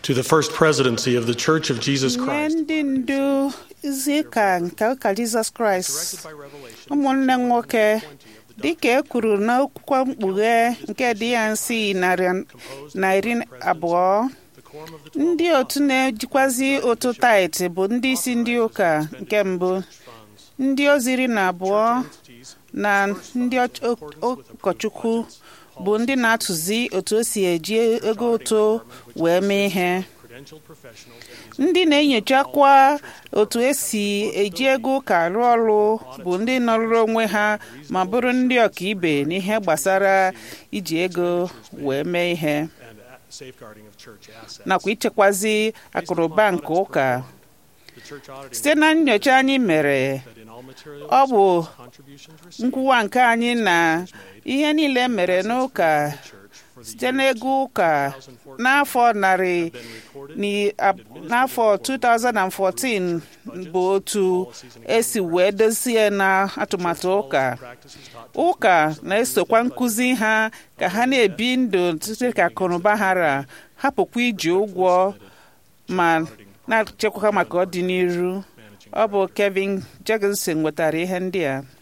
to the first presidency of the Church of Jesus nye Christ. ndị ndu izi ụka nke ụka jizọs kraịst Directed by revelation, ụmụnne m nwoke 20 of the dịka e kwuru n'akwụkwọ mkpughe nke DNC narị na iri abụọ the quorum of the twelve ndị otu na-ejikwazi otu tait bụ ndị isi ndị ụka nke mbụ funds, ndị ozi iri na abụọ entities, na ndị ọch- o- ụkọchukwu bụ ndị na-atụzi otu o si eji ego ụtụ wee mee ihe credentialed professionals, and ndị na-enyochakwa otu esi eji ego ụka arụ ọrụ bụ ndị nọrụrụ onwe ha ma bụrụ ndị ọkaibe n'ihe gbasara iji ego wee mee ihe and a- safeguarding of church assets. nakwa ichekwazi akụrụba nke ụka The church auditing site na nnyocha anyị mere that in all materials, ọ bụ contributions received nkwuwa nke anyị na ihe niile mere n'ụka by the church for the site n'ego ụka n'afọ narị been recorded ni- ab- n'afọ 2014 bụ otu esi wee dozie na atụmatụ ụka practices taught ụka na-esokwa nkụzi ha ka ha na-ebi ndụ site ka akụnụba ha ra hapụkwa iji ụgwọ ma na-echekwa maka ọdịnihu managing ọ bụ Kevin Jorgensen nwetara ihe ndị a